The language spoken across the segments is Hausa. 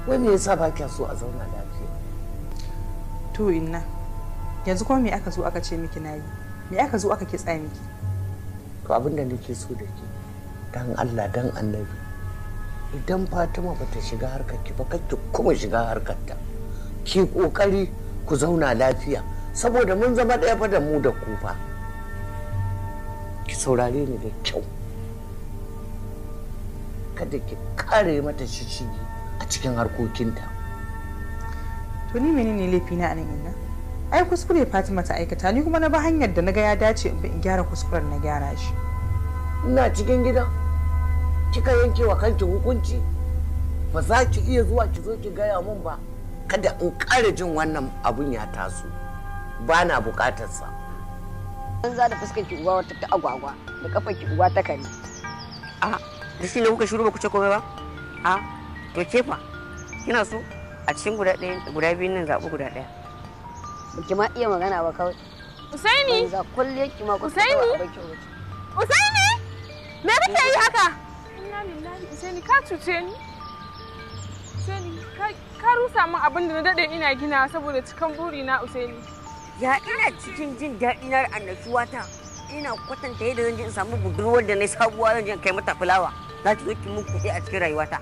wai me yasa ba kya so a zauna lafiya to inna yanzu kuma me aka zo aka ce miki nayi me aka zo aka kitsa miki to abin da nake so da ke dan Allah dan annabi idan Fatima bata shiga harkar ki ba kake kuma shiga harkar ta ki kokari ku zauna lafiya saboda mun zama ɗaya fa da mu da ku fa ki saurare ni da kyau kada ki kare mata shishigi a cikin harkokinta to ni menene laifi na anan inna ai kuskure Fatima ta aikata ni kuma na ba hanyar da naga ya dace in bi in gyara kuskuren na gyara shi ina cikin gida kika yanke wa kanki hukunci ba za ki iya zuwa ki zo ki gaya mun ba kada in ƙara jin wannan abun ya taso ba na buƙatarsa an za da fuskar ki uwa wata ta agwagwa da kafar ki uwa ta kare a da shi ne kuka shiru ba ku ce komai ba a to ke fa kina so a cikin guda ɗaya guda biyun nan zaɓi guda ɗaya baki ma iya magana ba kawai Usaini za kulle ki ma kusa Usaini? kawai a baki wuce Usaini me kake yi haka Inna lillahi Usaini ka cuce ni Usaini ka- ka rusa min abin da na dade ina gina saboda cikan buri na Usaini ya ina cikin jin daɗi na annashuwa ta ina kwatanta yadda zan je in samu budurwar da na sabuwa zan je in kai mata fulawa za ki zo ki mun kuɗi a cikin rayuwata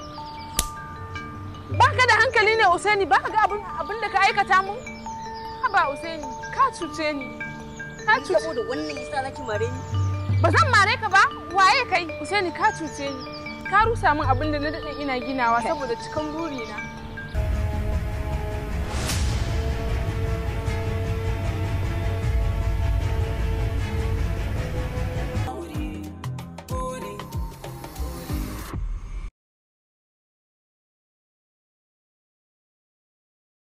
baka da hankali ne Usaini baka ga abin abin da ka aikata mun haba Usaini ka cuce ni ka cuce saboda wannan yasa zaki mare ni ba zan mare ka ba waye kai Usaini ka cuce ni ka rusa min abin da na dade ina ginawa saboda cikan buri na